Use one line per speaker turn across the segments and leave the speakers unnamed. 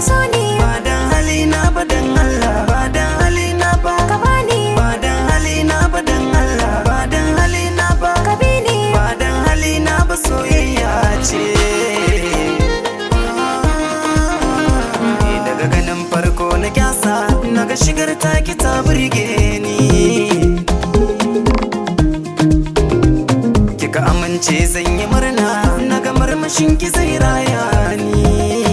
so ni
ba dan halina ba dan Allah ba dan halina ba
ka bani
ba dan halina ba dan Allah ba dan halina ba
ka bi ni
ba dan halina ba soyayya ce Ni daga ganin farko na kyasa naga shigar taki ta burge ni kika amince zan yi murna naga marmashin ki zai raya ni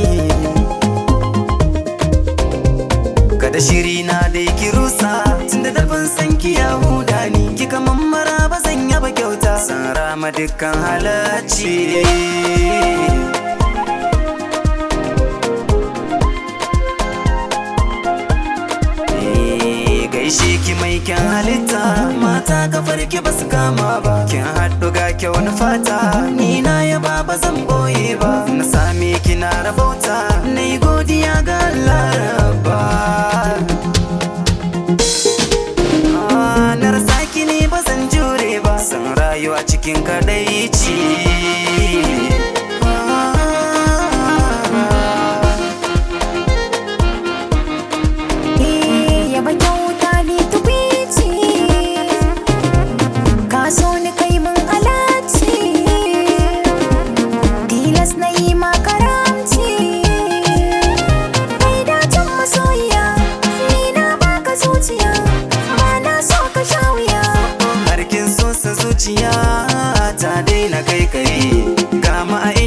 kada shiri na da ki rusa tunda da ban san ki ya huda ni kika mammara ba zan yaba kyauta san rama dukkan halacci Eh, gaishe ki mai kyan halitta mata kafar ki basu kama ba kin haɗu ga kyau na fata ni na yaba ba zan boye ba na same ki na rabauta na yi godiya ga Allah rabba Ah, na rasa ki ne ba zan jure ba san rayuwa cikin kadaici
Eh, yaba kyauta ni tukwici ka so ni kai mun alaci tilas na yi ma karamci kai dacin masoyiya ni na baka zuciya ba na so ka sha wuya
harkin so sa zuciya ta daina kai kai ga ma a